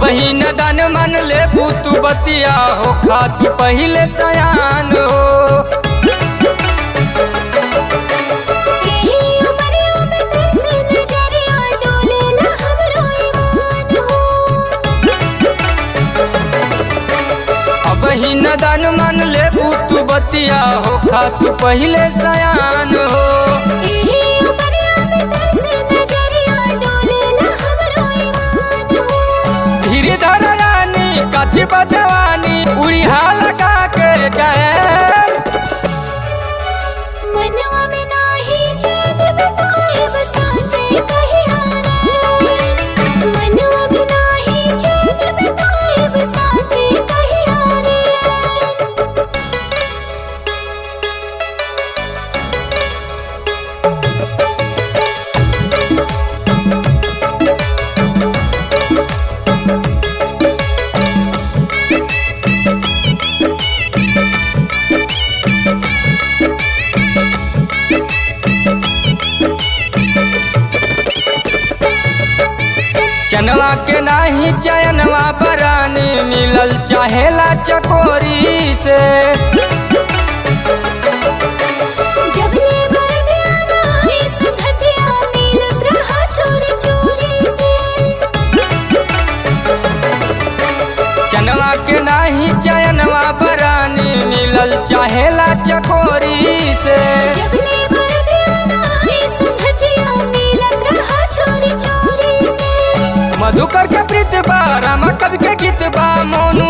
ही न दान मन ले तू बतिया हो खा तू पहले सयान हो यही उमरिया में तरसे नजरिया डोलेला हमरो ईमान हो अब ही न दान मन ले तू बतिया हो खा तू पहले सयान हो यही उमरिया में तरसे नजरिया डोलेला हमरो ईमान हो धीरे धर रानी कच बजवानी उड़िया लगा के डैर मनवा में नाही चैन बिताए बसाते कहिया रे मनवा में नाही चैन बिताए बसाते कहिया रे चनवा के नाही चयनवा बरानी मिलल चाहेला चकोरी से जबले बरदिया नाई संगतिया मिलत रहा चोरी चोरी से चनवा के नाही चयनवा बरानी मिलल चाहेला चकोरी से जबले बरदिया नाई संगतिया मिलत रहा चोरी चोरी से मधुकर के प्रीत बा रामा कवि के गीत बा मोनू